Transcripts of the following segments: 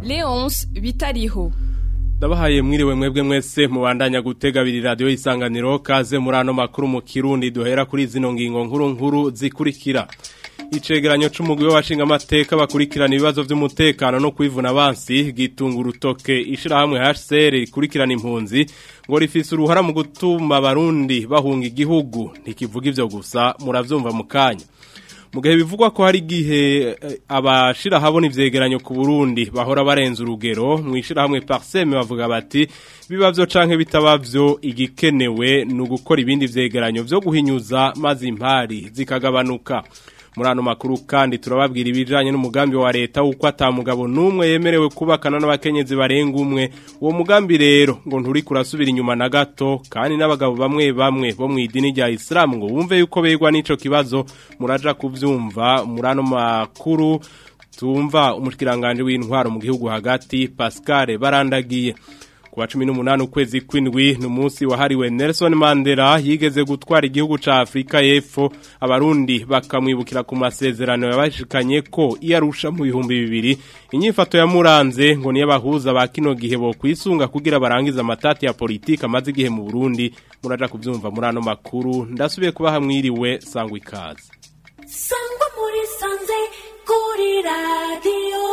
Leonce Bitariho Ndabahaye mwiriwe mwebwe mwese mubandanya gutega abiri radio isanganiro kaze muri ano makuru mu Kirundi duhera kuri zino ngingo nkuru nkuru zikurikira Icegeranyo c'umugwi w'abashinga amateka bakurikirana ibibazo vy'umutekano no kwivuna abansi gitunga urutoke ishirahamwe HCR rikurikirana impunzi ngo rifise uruhara mu gutuma abarundi bahunga igihugu ntikivuga ivyo gusa muravyumva mu kanya mu gihe bivugwa ko hari igihe abashira habona ivyegeranyo ku Burundi bahora barenza urugero mu ishirahamwe Parseme bavuga bati bibavyo canke bitabavyo igikenewe ni ugukora ibindi vyegeranyo vyo guhinyuza maze impari zikagabanuka muri ano makuru kandi turababwira ibijanye n'umugambi wa leta uko atamugabo numwe yemerewe kubakana n'abakenyezi barenga umwe uwo mugambi rero ngo nturi kurasubira inyuma na gato kandi n'abagabo bamwe bamwe bo mu idini rya Islam ngo bumve yuko begwa n'ico kibazo muraja kuvyumva muri ano makuru tumva umushikiranganje w'intwaro mu gihugu hagati Pascal barandagiye kuwa cumi n'umunani ukwezi kw'indwi ni umunsi wahariwe Nelson Mandela yigeze gutwara igihugu ca Afrika y'Epfo abarundi bakamwibukira ku masezerano yabashikanye ko iyarusha mu bihumbi bibiri inyifato yamuranze ngo niyo bahuza ba kino gihe bo kwisunga kugira barangiza amatati ya politiki amaze igihe mu Burundi muraja kuvyumva muri ano makuru ndasubiye kubaha mwiriwe sangwa ikaze sangwa muri sanze kuri radio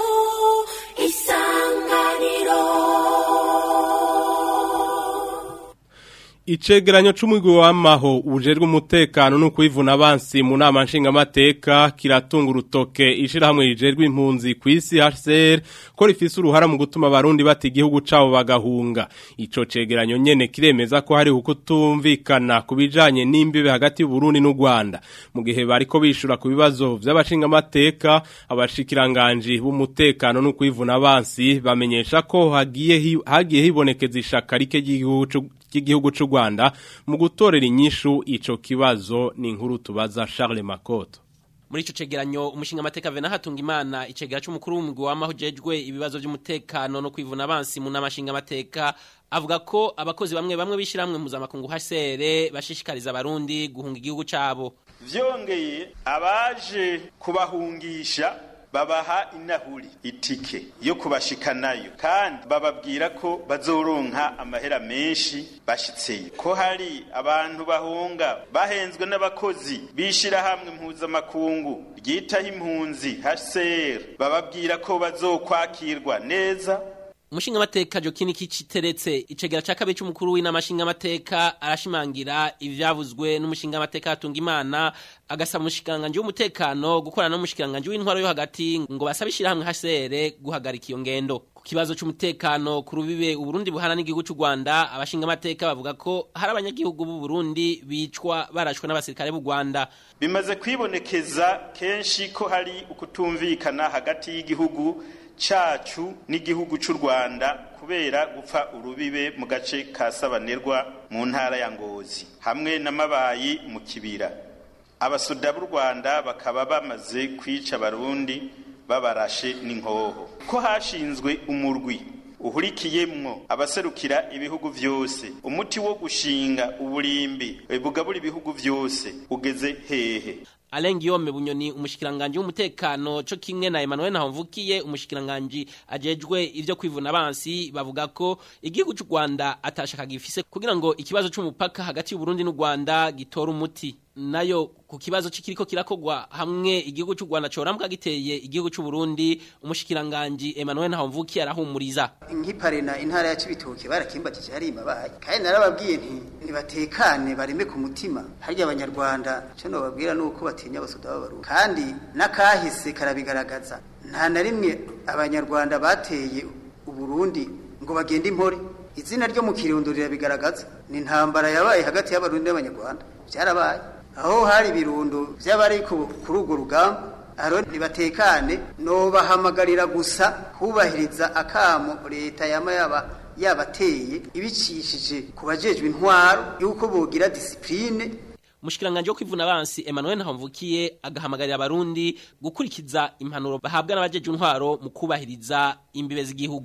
isanganiro Icegeranyo c'umugwi w'amaho ujejwe umutekano no kwivuna abansi mu nama nshingamateka kiratunga urutoke ishirahamwe rijejwe impunzi kw'isi HCR ko rifise uruhara mu gutuma abarundi bata igihugu cabo bagahunga ico cegeranyo nyene kiremeza ko hari ukutumvikana kubijanye n'imbibe hagati y'u Burundi n'u Rwanda mu gihe bariko bishura ku bibazo vy'abashingamateka abashikiranganje b'umutekano no kwivuna abansi bamenyesha ko hagiye hi- hagiye hibonekeza ishaka rike ry'igihugu cy'igihugu cy'u Rwanda mu gutorera inyishu ico kibazo ni inkuru tubaza Charles Makoto muri ico cegeranyo umushinga amateka Vena hatunga imana icegera c'umukuru w'umugwi w'amahujejwe ibibazo vy'umutekano no kwivuna abansi mu namashinga amateka avuga ko abakozi bamwe bamwe bishiramwe mpuzamakungu HCR bashishikariza abarundi guhunga igihugu cabo vyongeye abaje kubahungisha babaha inahuri itike yo kubashikanayo kandi bababwira ko bazoronka amahera menshi bashitseyo ko hari abantu bahunga bahenzwe n'abakozi bishirahamwe mpuzamakungu ryitaho impunzi HCR bababwira ko bazokwakirwa neza umushinga amateka Jokini kiciteretse icegera ca kabiri c'umukuru w'inamashinga amateka arashimangira ivyavuzwe n'umushinga amateka hatunga imana agasaba umushikiranganje w'umutekano gukorana n'umushikiranganje w'intwaro yo hagati ngo basabe ishirahamwe HCR guhagarika iyo ngendo ku kibazo c'umutekano ku rubibe uburundi buhana n'igihugu c'u Rwanda abashinga amateka bavuga ko hari abanyagihugu b'u Burundi bicwa barashwe n'abasirikare b'u Rwanda bimaze kwibonekeza kenshi ko hari ukutumvikana hagati y'igihugu cacu n'igihugu c'u Rwanda kubera gupfa urubibe mu gace ka Sabanerwa mu ntara ya Ngozi hamwe n'amabayi mu kibira abasoda b'u Rwanda bakaba bamaze kwica abarundi babarashe n'inkoho ko hashinzwe umurwi uhurikiyemwo abaserukira ibihugu vyose umuti wo gushinga uburimbi bugabura ibihugu vyose ugeze hehe Alain Guillaume Bunyoni umushikiranganje w'umutekano co kimwe na Emmanuel Nahomvukiye umushikiranganje ajejwe ivyo kwivuna abansi bavuga ko igihugu c'u Rwanda atashaka gifise kugira ngo ikibazo c'umupaka hagati y'u Burundi n'u Rwanda gitora umuti nayo ku kibazo cikiriko kirakogwa hamwe igihugu c'u Rwanda corambwa giteye igihugu c'u Burundi umushikiranganje Emmanuel Nahomvukiye arahumuriza nk'iparena intara ya Cibitoke barakimbatije hari imabaye kandi narababwiye nti nibatekane bareme ku mutima harya abanyarwanda cyo nobabwira nuko batinya abasoda b'abarundi kandi nakahise karabigaragaza nta na rimwe abanyarwanda bateye uburundi ngo bagende impore izina ryo mu kirundo rirabigaragaza ni intambara yabaye hagati y'abarundi n'abanyarwanda byarabaye aho hari ibirundo by'abari ku- kuri urwo rugamba aro nibatekane nobahamagarira gusa kubahiriza akamo leta yama yaba yabateye ibicishije ku bajejwe intwaro yuko bogira disipline Mushikiranganje wo kwivuna abansi Emmanuel Nahomvukiye agahamagarira abarundi gukurikiza impanuro bahabwa n'abajeje intwaro mu kubahiriza imbibe z'igihugu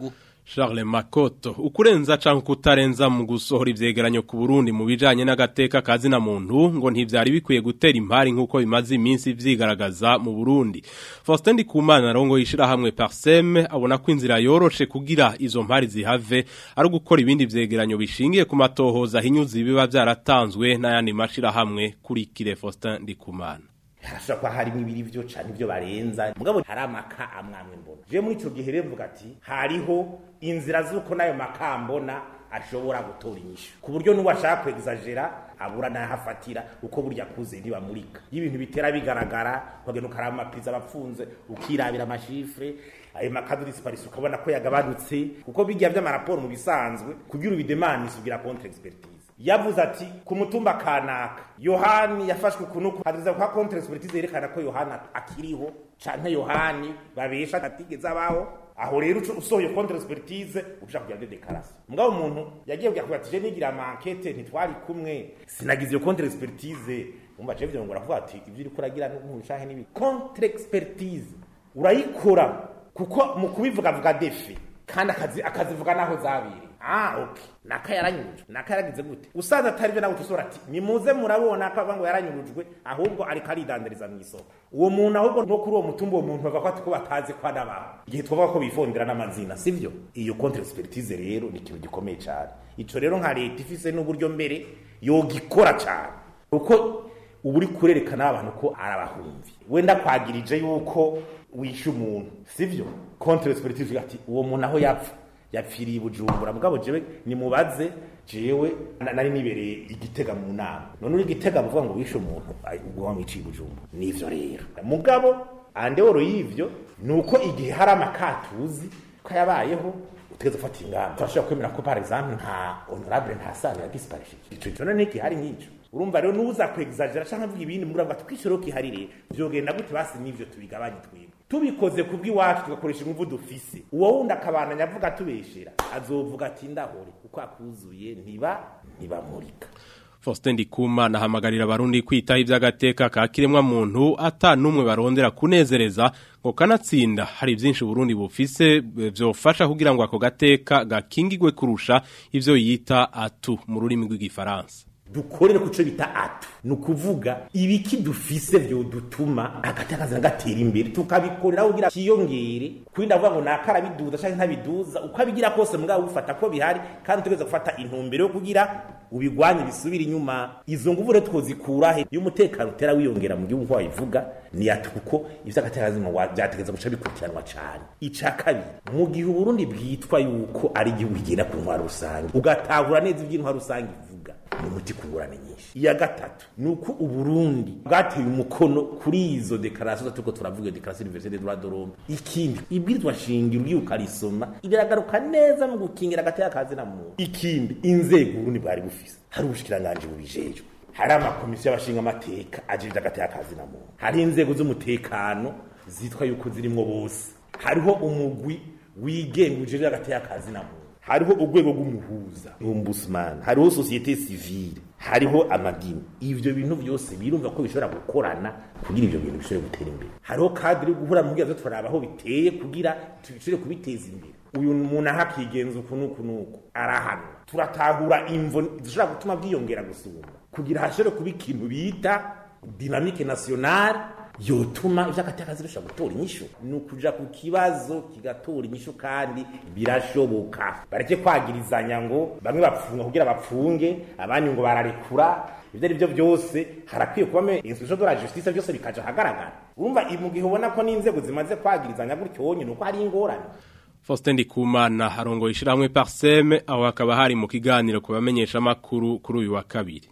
Charles Makoto ukurenza canke kutarenza mu gusohora ivyegeranyo ku Burundi mu bijanye n'agateka kazi na muntu ngo ntivyari bikwiye gutera impari nkuko bimaze iminsi vyigaragaza mu Burundi Faustin Ndikumana rongo yishira hamwe Parsem abona ko inzira yoroshe kugira izo mpari zihave ari gukora ibindi vyegeranyo bishingiye ku matohoza hinyuzi biba vyaratanzwe n'ayandi mashira hamwe kuri kire Faustin Ndikumana harashobora kuba harimo ibiri vyo canke ivyo barenza mugabo hari amaka amwamwe mbona je muri ico gihe rero mvuga ati hariho inzira z'uko nayo maka mbona ashobora gutora inyishu ku buryo n'uwo ashaka kwegizagera abura n'ahafatira uko burya kuze ntibamurika iyo ibintu bitera bigaragara ukagenda ukaraba amapiza abapfunze ukirabira amashifre ayo makadu disparisi ukabona ko yagabanutse kuko bijya vy'amaraporo mu bisanzwe kugira ubidemanisi ugira contre expertise yavuze ati ku mutumba kanaka yohani yafashwe ukunuku hadiriza kwa contre expertise yerekana ko yohana akiriho canke yohani babesha atigeze abaho aho rero usohoye contre expertise ushaka kugira de déclaration mugabo umuntu yagiye kugira ati je nigira ama enquête ntitwari kumwe sinagize iyo contre expertise umva je vyo ngo ravuga ati ivyo uri kuragira n'ubushahe nibi contre expertise urayikora kuko mu kubivuga vuga defi kandi akazi akazivuga naho zabiri ah okay naka yaranyurujwe naka yaragize gute usanze atari byo nawe utusora ati nimuze murabona ko ngo yaranyurujwe ahubwo ariko aridandariza mu isoko uwo muntu ahubwo no kuri uwo mutumba uwo muntu bavuga ko batazi ko anabaho igihe twavuga ko bifondera n'amazina sivyo iyo contre expertise rero ni ikintu gikomeye cyane ico rero nka leta ifise n'uburyo mbere yogikora cyane kuko ubu uri kurerekana abantu ko arabahumvi wenda kwagirije yuko wishe umuntu sivyo contre expertise ati uwo muntu aho yapfa yapfiriye bujumbura mugabo jewe nimubaze jewe nari nibereye igitega mu nama none uri igitega muvuga ngo wishe umuntu ubwo wamwiciye bujumbura nivyo rero mugabo andeworo y'ivyo nuko igihe hari amakatuzi ko yabayeho utegeza gufata ingamba turashobora kwemera ko par exemple nta honorable nta sano ya disparishije ico cyo none gihari nk'ico urumva rero nuza kwexagera canke avuga ibindi mugura ngo twishoro kiharire vyogenda gute basi nivyo tubigabanye twebwe tubikoze kubw'iwacu tugakoresha ingufu dufise uwo wundi akabandanya avuga tubeshera azovuga ati ndahore kuko akuzuye ntiba ntibamurika Faustin Ndikumana ahamagarira abarundi kwitaho ivy'agateka ka kiremwa muntu ata numwe barondera kunezereza ngo kanatsinda hari byinshi Burundi bufise vyofasha kugira ngo ako gateka gakingigwe kurusha ivyo yita atu mu rurimi rw'igifaransa dukorere kuco bita atu ni ukuvuga ibiki dufise vyo dutuma agatakaza gatera imbere tukabikorera kugira kiyongere kuri ndavuga ngo nakarabiduza canke ntabiduza uko abigira kose mugabo ufata ko bihari kandi tugeze gufata intumbero yo kugira ubigwanye bisubira inyuma izo nguvu rero twozikura he iyo umutekano utera wiyongera mu gihugu wabivuga ni ati kuko ivyo agatakaza vyategeza guca bikurikiranwa cane ica kabiri mu gihe uburundi bwitwa yuko ari igihugu kigenda ku ntwaro rusange ugatahura neza ivy'intwaro rusange ivuga ni umuti ku ngorane nyinshi iya gatatu ni uko uburundi bwateye umukono kuri izo dekarasiyo turiko turavuga iyo dekarasiyo universelle des droits de l'homme ikindi ibwirizwa shingiro ugiye ukarisoma biragaruka neza mu gukingira agateka kazi na muntu ikindi inzego uburundi bwari bufise hari ubushikiranganji bubijejwe hari amakomisiyo y'abashinga amateka ajejwe agateka kazi na muntu hari inzego z'umutekano zitwa yuko zirimwo bose hariho umugwi wigenga ujejwe agateka kazi na muntu hariho urwego rw'umuhuza ombudsman hariho societe civile hariho amadini ivyo bintu byose birumva ko bishobora gukorana kugira ivyo bintu bishobore gutera imbere hariho kadiri yo guhura mugira turaba aho biteye kugira tubishobore kubiteza imbere uyu muntu aho akigenza uku n'uku n'uku arahanwa turatahura imvo zishobora gutuma bwiyongera gusumba kugira hashobore kuba ikintu bita dinamike nationale yotuma ivy'agatakazi bishobora gutora inyishu ni ukuja ku kibazo kigatora inyishu kandi birashoboka bareke kwagirizanya ngo bamwe bapfunga kugira bapfunge abandi ngo bararekura ivyo ari byo byose harakwiye kuba institution de la justice byose bikaja hagaragara urumva mu gihe ubona ko n'inzego zimaze kwagirizanya gutyo wonyine uko hari ingorane Faustin Ndikumana harongo ishiramwe Parseme aho hakaba hari mu kiganiro kubamenyesha makuru kuri uyu wa kabiri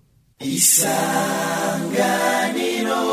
isanganiro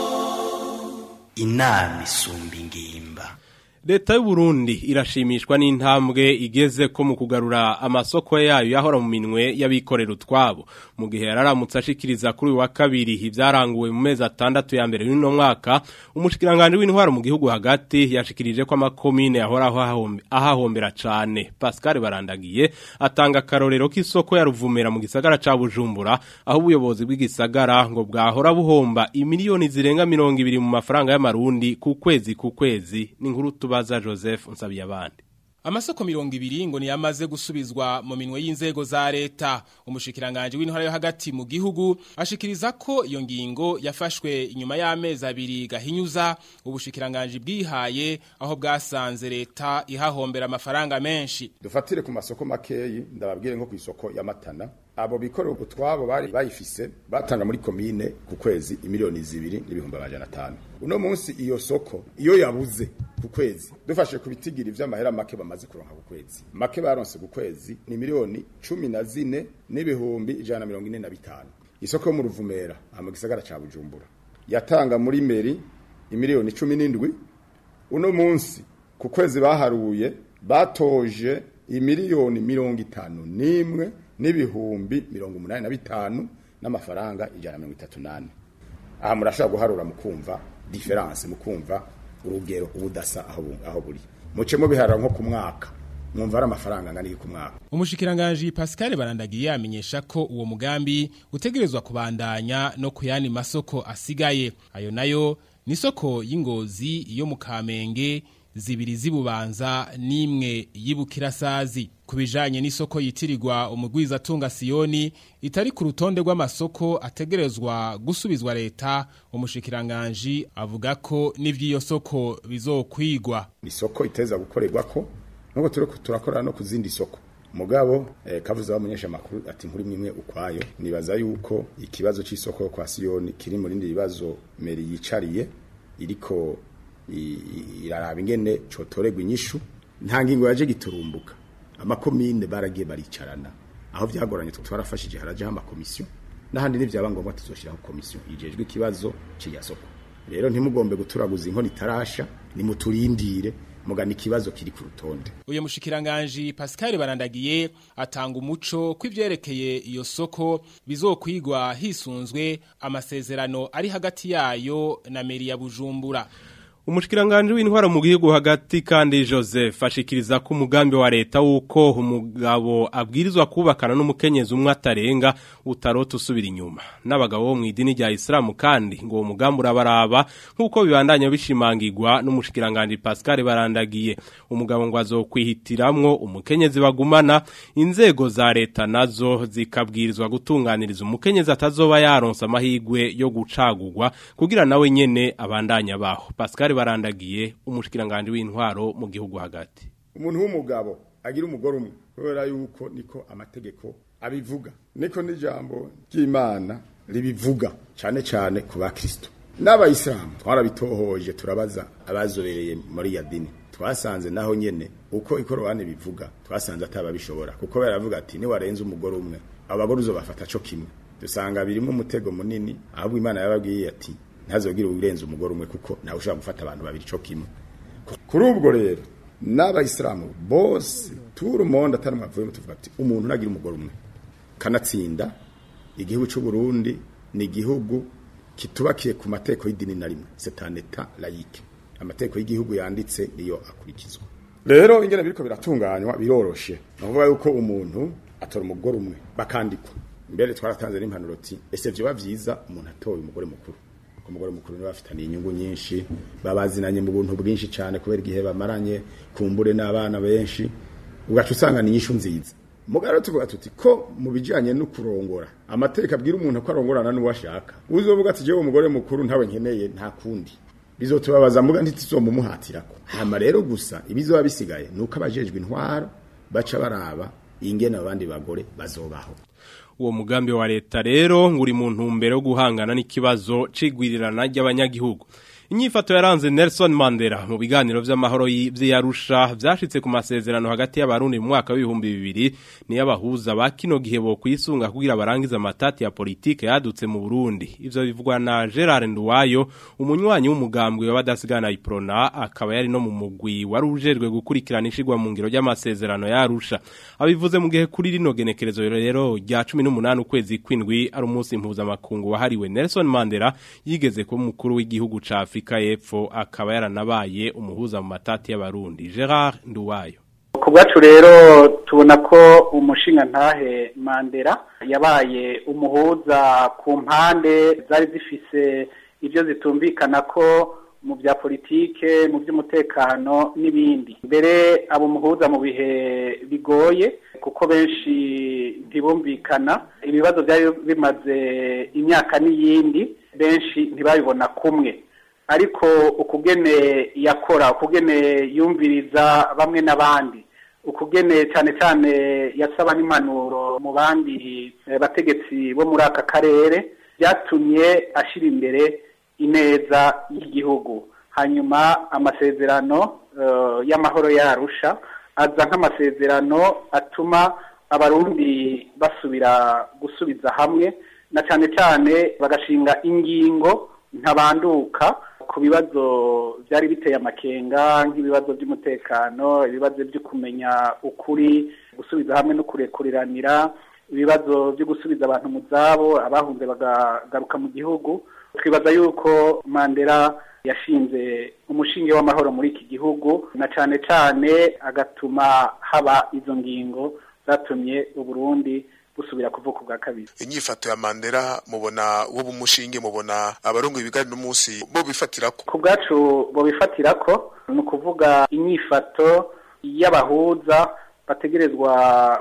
inama isumba ingimba Leta y'u Burundi irashimishwa n'intambwe igeze ko mu kugarura amasoko yayo yahora mu minwe y'abikorera utwabo mu gihe yararamutse ashikiriza kuri uyu wa kabiri ibyaranguwe mu mezi atandatu ya mbere y'uno mwaka umushikiranganje w'intwaro mu gihugu hagati yashikirije ko amakomine yahoraho ahahombera cane Pascal Barandagiye atanga karorero k'isoko ya Ruvumera mu gisagara ca Bujumbura aho ubuyobozi bw'igisagara ngo bwahora buhomba imiliyoni zirenga 200 mu mafaranga y'amarundi ku kwezi ku kwezi ni nkuru tubaza Joseph Nsabiyabandi Amasoko mirongo ibiri ngo niyamaze gusubizwa mu minwe y'inzego za leta. Umushikiranganje w'intwara yo hagati mu gihugu ashikiriza ko iyo ngingo yafashwe inyuma y'amezi abiri gahinyuza ubushikiranganje bwihaye aho bwasanze leta ihahombera amafaranga menshi. dufatire ku masoko makeyi ndababwire nko ku isoko ya matana abo bikorera utwabo bari bayifise batanga muri komine ku kwezi imiliyoni zibiri n'ibihumbi amajana atanu uno munsi iyo soko iyo yabuze ku kwezi dufashe ku bitigiri vy'amahera make bamaze kuronka ku kwezi make baronse ku kwezi ni miliyoni cumi na zine n'ibihumbi ijana na mirongo ine na bitanu isoko yo mu ruvumera aha mu gisagara ca bujumbura yatanga muri meri imiliyoni cumi n'indwi uno munsi ku kwezi baharuye batoje imiliyoni mirongo itanu n'imwe n'ibihumbi mirongo umunani na bitanu n'amafaranga ijana na mirongo itatu n'ane aha murashobora guharura mukumva diferanse mukumva urugero ubudasa aho bu- aho buri muce mubiharura nko ku mwaka mwumva ari amafaranga angana iki ku mwaka Umushikiranganje Pascal Barandagiye amenyesha ko uwo mugambi utegerezwa kubandanya no kuyani masoko asigaye. Ayo nayo ni soko y'ingozi yo mu Kamenge zibiri zibubanza n'imwe y'ibukirasazi. Kubijanye n'isoko yitirirwa umugwiza tunga Sioni itari ku rutonde rw'amasoko ategerezwa gusubizwa leta umushikiranganje avuga ko n'ivy'iyo soko bizokwigwa. isoko iteza gukorerwa ko nuko turi turakora no ku zindi soko mugabo eh, kavuze abamenyesha amakuru ati nkuri mwimwe ukwayo nibaza yuko ikibazo c'isoko yo kwa Siyoni kiri mu rindi bibazo meri yicariye iriko i- i- iraraba ingene cotorerwa inyishu nta ngingo yaje giturumbuka amakomine baragiye baricarana aho vyagoranye twarafashije harajeho amakomisiyo n'ahandi n'ivyaba ngombwa tuzoshiraho komisiyo yijejwe ikibazo c'iya soko rero ntimugombe guturaguza inkono itarasha nimuturindire mugana ikibazo kiri ku rutonde Uyo mushikiranganje Pascal Barandagiye atanga umuco kw'ivyerekeye iyo soko bizokwigwa hisunzwe amasezerano ari hagati yayo na meri ya Bujumbura. Umushikiranganje w'intwaro mu gihugu hagati kandi Joseph ashikiriza ko umugambi wa leta wuko umugabo abwirizwa kubakana n'umukenyezi umwe atarenga utarota usubira inyuma n'abagabo bo mu idini rya Islam kandi ngo uwo mugambi urabaraba nkuko bibandanya bishimangirwa n'umushikiranganje Pascal Barandagiye umugabo ngo azokwihitiramwo umukenyezi bagumana inzego za leta nazo zikabwirizwa gutunganiriza umukenyezi atazoba yaronsa amahigwe yo gucagurwa kugira nawe nyene abandanya baho Pascal Barandagiye umushikiranganje w'intwaro mu gihugu hagati umuntu w'umugabo agira umugore umwe kubera yuko niko amategeko abivuga niko n'ijambo ry'imana ribivuga cyane cyane ku bakristo n'abayisilamu twarabitohoje turabaza abazobereye muri ya dini twasanze naho nyene uko ikorobane bivuga twasanze atababishobora kuko baravuga ati niwarenze umugore umwe abagore uzobafata co kimwe dusanga birimo umutego munini ahubwo imana yababwiye ati ntazogire urenze umugore umwe kuko nawe ushobora gufata abantu babiri co kimwe kuri ubwo rero n'abayisilamu bose turi umonde atari mwavuyemo tuvuga ati umuntu nagira umugore umwe kanatsinda igihugu cy'u Burundi ni igihugu kitubakiye ku mateko y'idini na rimwe setaneta layike amateko y'igihugu yanditse niyo akurikizwa rero ingene biriko biratunganywa biroroshe ni ukuvuga yuko umuntu atora umugore umwe bakandikwa mbere twaratanze n'impanuro ati ese vyoba vyiza umuntu atoye umugore mukuru umugore mukuru niwe bafitaniye inyungu nyinshi babazinanye mu buntu bwinshi cyane kubera igihe bamaranye kumbure n'abana benshi ugaca usanga ni inyishu nziza mugaro tuvuga tuti ko mu bijyanye no kurongora amateka abwira umuntu ko arongorana n'uwo ashaka uzovuga ati jewe umugore mukuru ntawe nkeneye nta kundi bizotubabaza muga ntituzomumuhatirako hama rero gusa ibizoba bisigaye nuko abajejwe intwaro baca baraba ingene abandi bagore bazobaho uwo mugambi wa leta rero nguri mu ntumbero yo guhangana n'ikibazo cigwirirana ry'abanyagihugu inyifato yaranze Nelson Mandela mu biganiro vy'amahoro vy'Arusha vyashitse ku masezerano hagati y'abarundi mu mwaka w'ibihumbi bibiri ni abahuza ba kino gihe bo kwisunga kugira barangiza amatati ya politike yadutse mu Burundi ivyo bivugwa na Gerard Nduwayo umunywanyi w'umugambwe w'abadasigana iprona akaba yari no mu mugwi warujejwe gukurikirana ishigwa mu ngiro ry'amasezerano y'Arusha abivuze mu gihe kuri rino genekerezo rero rya 18 ukwezi kwindwi ari umunsi mpuzamakungu wahariwe Nelson Mandela yigeze ko mukuru w'igihugu ca Afrika y'Epfo akaba yaranabaye umuhuza mu matati y'abarundi Gerard Nduwayo ku bwacu rero tubona ko umushinga ntahe Mandela yabaye umuhuza ku mpande zari zifise ibyo zitumvikana ko mu bya politike mu by'umutekano n'ibindi mbere abo muhuza mu bihe bigoye kuko benshi ntibumvikana ibibazo byari bimaze imyaka n'iyindi benshi ntibabibona kumwe ariko ukugene yakora ukugene yumviriza bamwe n'abandi ukugene cyane cyane yasaba n'impanuro mu bandi bategetsi bo muri aka karere byatumye ashyira imbere ineza y'igihugu hanyuma amasezerano y'amahoro yarusha aza nk'amasezerano atuma abarundi basubira gusubiza hamwe na cyane cyane bagashinga ingingo ntabanduka ku bibazo byari biteye amakenga nk'ibibazo by'umutekano ibibazo byo kumenya ukuri gusubiza hamwe no kurekuriranira ibibazo byo gusubiza abantu mu zabo abahunze bagagaruka mu gihugu twibaza yuko mandela yashinze umushinge w'amahoro muri iki gihugu na cyane cyane agatuma haba izo ngingo zatumye uburundi busubira kuvuka ubwa kabiri inyifato ya mandela mubona wo bumushinge mubona abarongo ibigari n'umunsi bo bifatirako ku bwacu bo bifatirako ni ukuvuga inyifato y'abahuza bategerezwa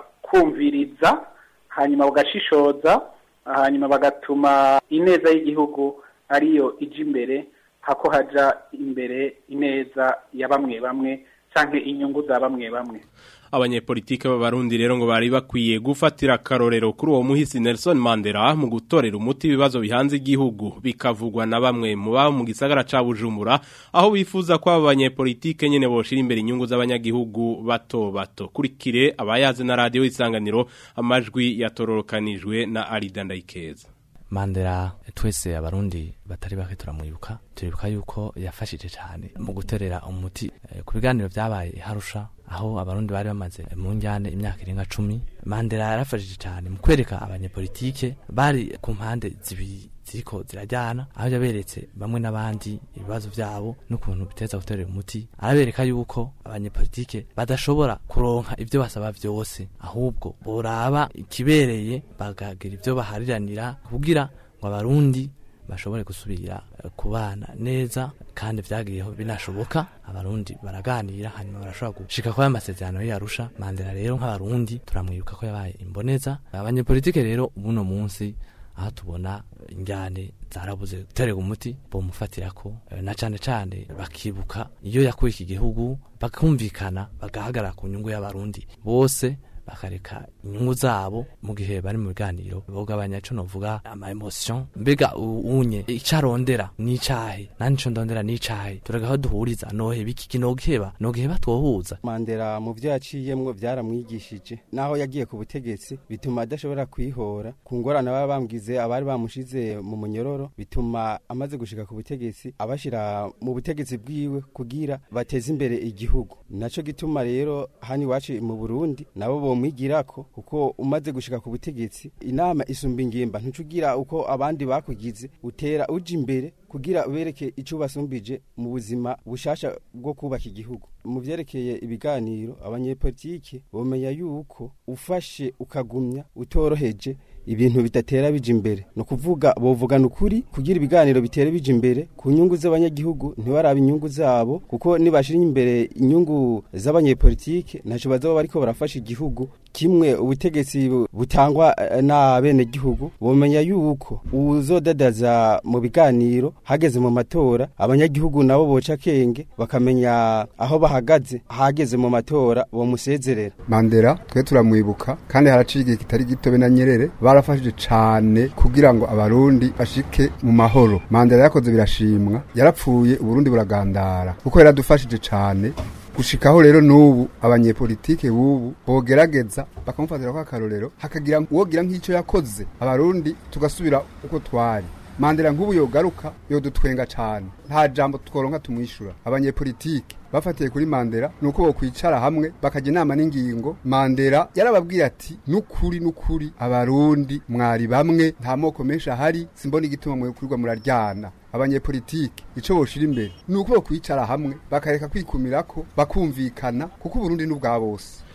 kumviriza hanyuma bagashishoza hanyuma bagatuma ineza y'igihugu ariyo ijya imbere hako haja imbere ineza ya bamwe bamwe cyangwa inyungu za bamwe bamwe abanyepolitike b'abarundi rero ngo bari bakwiye gufatira akarorero kuri uwo muhisi Nelson Mandela mu gutorera umuti ibibazo bihanze igihugu bikavugwa na bamwe mu baba mu gisagara ca Bujumbura aho bifuza ko aba banyepolitike nyene boshira imbere inyungu z'abanyagihugu bato bato kurikire abayaze na radio isanganiro amajwi yatororokanijwe na Arida Ndayikeza Mandela twese abarundi batari bake turamwibuka turibuka yuko yafashije cyane mu guterera umuti e, ku biganiro byabaye harusha aho abarundi bari bamaze mu njyane imyaka irenga cumi Mandela yarafashije cyane mu kwereka abanyepolitike bari ku mpande zibiri ziriko zirajyana aho yaberetse bamwe n'abandi ibibazo byabo n'ukuntu biteza guterera umuti arabereka yuko abanyepolitike badashobora kuronka ibyo basaba byose ahubwo boraba ikibereye bagagira ibyo bahariranira kugira ngo abarundi bashobore gusubira kubana neza kandi byagiyeho binashoboka abarundi baraganira hanyuma barashobora gushika kwa amasezerano yarusha Mandela rero nk'abarundi turamwibuka ko yabaye imboneza abanyepolitike rero ubuno munsi aho tubona injyane zarabuze guterega umuti bomufatira ko na cane cane bakibuka iyo yakuye iki gihugu bakumvikana bagahagarara ku nyungu y'abarundi bose bakareka inyungu zabo mu gihe bari mu biganiro bogabanya ico novuga ama emotion mbega unye icarondera n'icahe nani ico ndondera n'icahe turagaho duhuriza noheba iki kinogiheba nogiheba twohuza Mandela mu vyo yaciyemwo vyaramwigishije naho yagiye ku butegetsi bituma adashobora kwihora ku ngorane baba bambwize abari bamushize mu munyororo bituma amaze gushika ku butegetsi abashira mu butegetsi bwiwe kugira bateze imbere igihugu naco gituma rero hani wacu mu Burundi nabo bomwigirako kuko umaze gushika ku butegetsi inama isumba ingimba ntucugira uko abandi bakugize utera uja imbere kugira ubereke ico basumbije mu buzima bushasha bwo kubaka igihugu mu vyerekeye ibiganiro abanyepolitike bomenya yuko ufashe ukagumya utoroheje ibintu bidatera bija imbere no kuvuga bovugana ukuri kugira ibiganiro bitere bija imbere ku nyungu z'abanyagihugu ntibaraba inyungu zabo kuko nibashira imbere inyungu z'abanyepolitike ntaco bazoba bariko barafasha igihugu kimwe ubutegetsi butangwa n'abene gihugu bomenya yuko uzodadaza mu biganiro hageze mu matora abanyagihugu nabo boca kenge bakamenya aho bahagaze hageze mu matora bomusezerera Mandela twe turamwibuka kandi haraciye igihe kitari gito be na Nyerere barafashije cane kugira ngo abarundi bashike mu mahoro Mandela yakoze birashimwa yarapfuye uburundi buragandara kuko yaradufashije cane gushikaho rero n'ubu abanyepolitike bubu bogerageza bakamufatira ko akarorero hakagira uwogira nk'icyo yakoze abarundi tugasubira uko twari mandela nk'ubu yogaruka yodutwenga cyane nta jambo tworonka tumwishura abanyepolitike bafatiye kuri mandela nuko bokwicara hamwe bakajya inama n'ingingo mandela yarababwiye ati nukuri nukuri abarundi mwari bamwe nta moko menshi ahari simbona igituma mwekurirwa muraryana abanyepolitike ico boshira imbere nuko bokwicara hamwe bakareka kwikumirako bakumvikana kuko uburundi n'ubwa bose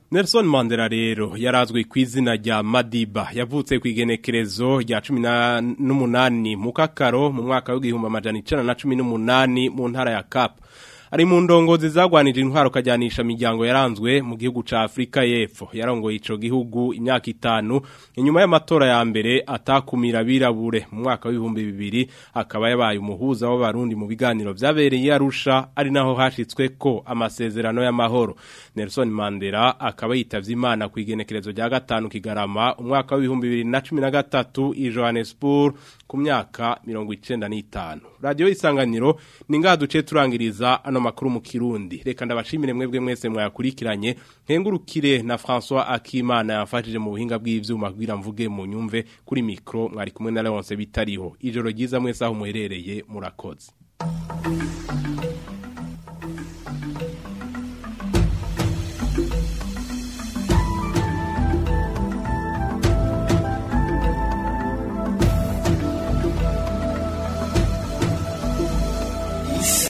Nelson Mandela rero yarazwe ku izina rya Madiba yavutse ku igenekerezo rya 18 mu kakaro mu mwaka w'igihumbi amajana 1918 mu ntara ya Cap ari mu ndongozi zagwanije intwaro kajyanisha imiryango yaranzwe mu gihugu ca Afrika y'Epfo yarongoye ico gihugu imyaka itanu inyuma y'amatora ya mbere atakumira birabure mu mwaka w'ibihumbi bibiri akaba yabaye umuhuza w'abarundi mu biganiro vyabereye Arusha ari naho hashitswe ko amasezerano y'amahoro Nelson Mandela akaba yitavye Imana ku igenekerezo rya gatanu kigarama umwaka w'ibihumbi bibiri na cumi na gatatu i Johannesburg ku myaka mirongo icenda n'itanu radiyo isanganiro ni ngaha duce turangiriza ano makuru mu kirundi reka ndabashimire mwebwe mwese mwayakurikiranye nkengurukire na François Akimana yafashije mu buhinga bw'ivyuma kugira mvuge mu nyumve kuri mikro mwari kumwe na Leonce bitariho ijoro ryiza mwese aho muherereye murakoze